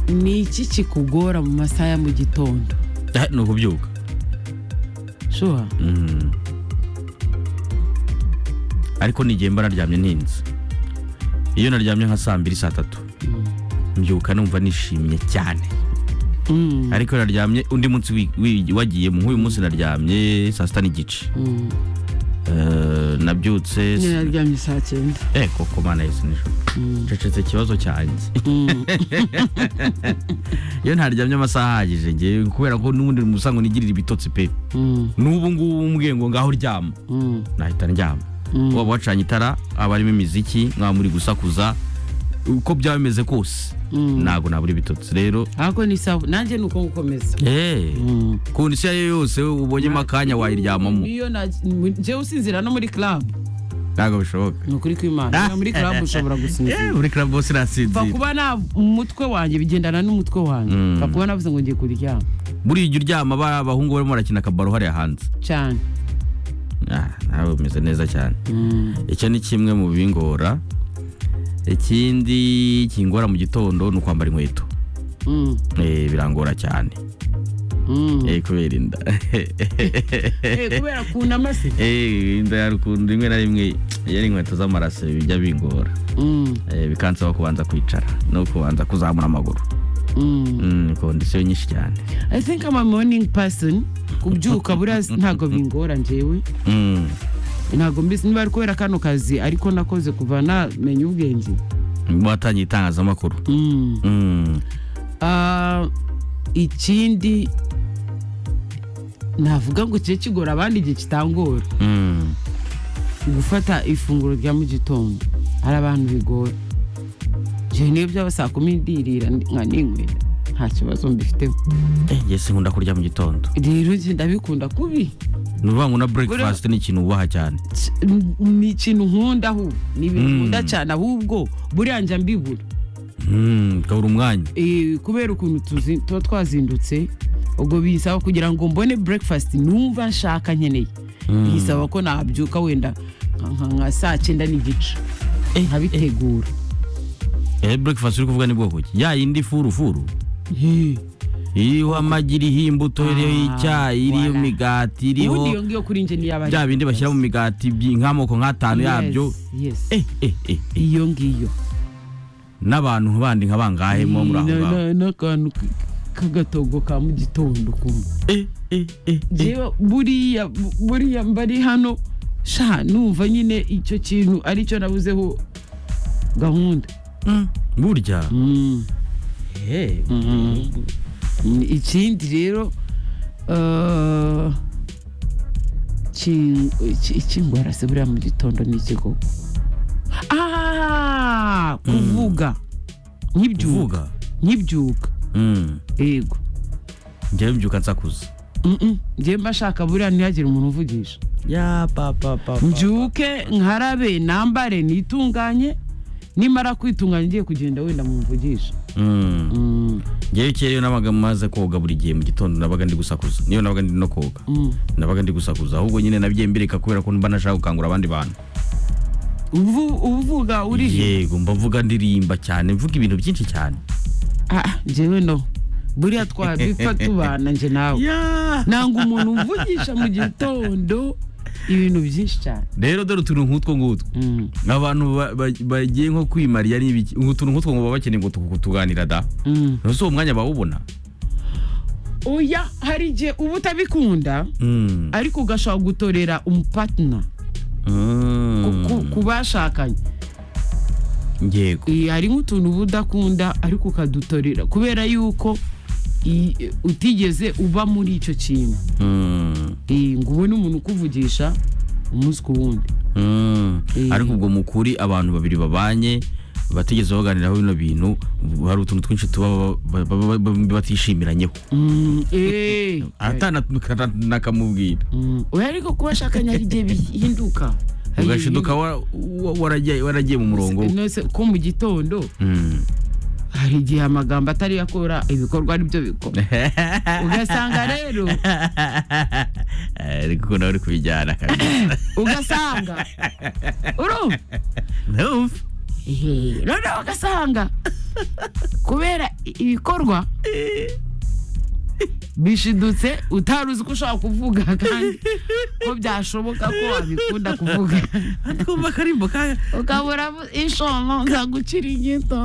ni iki kikugora mu masaha ya mu gitondo ni ukubyuka shuwa Mm. ariko nigihe mba naryamye ntinze iyo naryamye nka saa mbiri saa tatu mbyuka numva nishimye cyane Mm, ariko iyo naryamye undi munsi wi- wi- wagiyemo nk'uyu munsi naryamye saa sita n'igice mm. Eh, nabyutse nyine naryamye saa cyenda Eh, koko mana yesu nijoro cecetse ikibazo cyanjye iyo ntaryamye amasaha ahagije ngewe kubera ko n'ubundi musango nigirira ibitotsi pe Mm, n'ubu ngubu mbwiye ngo ngaho ryama mm, nahita ndyama Mm. waba wacanye itara haba harimo imiziki mwaba muri gusakuza uko byaba bimeze kose Mm. ntabwo nabura ibitotsi rero ahubwo ni sawa nanjye ni uko gukomeza Mm. ku nsi iyo ari yo yose ubonyemo akanya wayiryamamo iyo na- njyewe usinzira no muri club ntabwo bishoboka ni ukuri kw'imana iyo muri club ushobora Eh, gusinzira muri club bose kuva nasinzira kuba na umutwe wanjye bigendana n'umutwe wanjye Mm. kuva kuba navuze ngo ngiye kuryama buriya ujya uryama ba- abahungu barimo barakina akabaro hariya hanze cyane Ah, nawe umeze neza cyane Mm. icyo ni kimwe mu bingora ikindi kingora mu gitondo ni ukwambara inkweto Mm. Eh, birangora cyane Mm. Eh, kubera inda Eh, kubera kunama se Eh, inda ya rukundo rimwe na rimwe iyo ari inkweto z'amaraso bijya bingora Mm, Eh, bikansaba kubanza kwicara no kubanza kuzamura amaguru mm. Mm, kondisiyo nyinshi cyane i think i'm a morning person kubyuka buriya ntabwo bingora njyewe Mm, ntabwo mbizi niba ari kubera kano kazi ariko nakoze kuva namenya ubwenge watangiye itangazamakuru Mm. Mm, Ah, ikindi navuga ngo kijye kigora abandi igihe kitangora mm, gufata ifunguro rya mu gitondo hari abantu bigora njyewe niyo byaba saa kumi ndirira nka ninywera nta kibazo mbifiteho eh, njye sinkunda kurya mu gitondo rero njye ndabikunda kubi ni ukuvuga ngo na breakfast ni ikintu wubaha cyane Ch- n- ni ikintu nkunda ahubwo ni ibintu Mm. nkunda cyane ahubwo buriya njya mbibura Mm, ukabura umwanya Eh, kubera ukuntu tuzi- tuba twazindutse ubwo bisaba kugira ngo mbone breakfast numva nshaka nkeneye bisaba ko nabyuka wenda nka- nka- nka saa cyenda n'igice nkabitegura eh, breakfast uri kuvuga ni bwoko ki ya yindi furufuru Eh, iriho amagi iriho imbuto iriho Ah, icyayi iriho voilà. imigati ubundi iriho iyo ngiyo kuri njye niyo aba bya bindi bashyira mu migati byi- nk'amoko nk'atanu yabyo Eh, eh, eh, eh. iyo ngiyo n'abantu bandi nka bangahe muba muri aho Na- ngaho na- n'akantu k- k'agatogo ka mu gitondo kumwe Eh, eh, eh, eh. njyewe buriya bu- buriya mbari hano sha numva nyine icyo kintu aricyo nabuzeho gahunda Mm, burya Mm. Eh, ikindi rero eh, kin- iki- ikingora se buriya mu gitondo ni ikigo Ah, kuvuga nkibyuka uvuga nkibyuka Mm, yego njyewe mbyuka nsakuza Mm-mm. njyewe mba shaka buriya ntihagire umuntu uvugisha ya papa papa mbyuke nkarabe nambare nitunganye nimara kwitunganya ngiye kugenda wenda mumvugisha Mm. Mm, njyewe kera iyo nabaga maze koga buri gihe mu gitondo nabaga ndi gusakuza niyo nabaga ndi no koga mm. nabaga ndi gusakuza ahubwo nyine nabyiye mbireka kubera ko mba nashaka gukangura abandi bantu Uvu- uvuga uri yego mba mvuga ndirimba cyane mvuga ibintu byinshi cyane Ah, njyewe no buriya twabipfa tubana nje nawe nanga umuntu umvugisha mu gitondo ibintu byinshi cyane rero dore utuntu nk'utwo ngutwo Mm, abantu ba- ba- bagiye nko kwimarira n'ibiki utuntu nk'utwo ngo baba bakeneye ngo tu- kutuganira da mm. ese uwo mwanya bawubona oya hari igihe uba utabikunda Mm. ariko ugashobora gutorera umupatina Mm. ku bashakanye yego Eh, hari nk'utuntu uba udakunda ariko ukadutorera kubera yuko i- utigeze uba muri icyo kintu Mm. Eh, ngo ubone umuntu ukuvugisha umunsi ku wundi Mm. Eh. ariko ubwo mu kuri abantu babiri babanye batigeze baganiraho bino bintu hari utuntu twinshi tuba ba- ba- ba- ba- batishimiranyeho Mm, eh, atanakamubwira mm. oya ariko kuba ashakanye hari igihe bihinduka Hari igihe ugashiduka wa- wa- waragiye waragiye mu murongo bihinduka. we. Nose ko mu gitondo Mm. hari igihe amagambo atari yakora ibikorwa ari byo bikora ugasanga rero ariko nawe uri kubijyana kabisa ugasanga urumva Ehe, noneho ugasanga kubera i- ibikorwa bishidutse utari uzi ko ushobora kuvuga kandi ko byashoboka ko wabikunda kuvuga twumva akarimbo ka ukabura inshono nzagucira inyito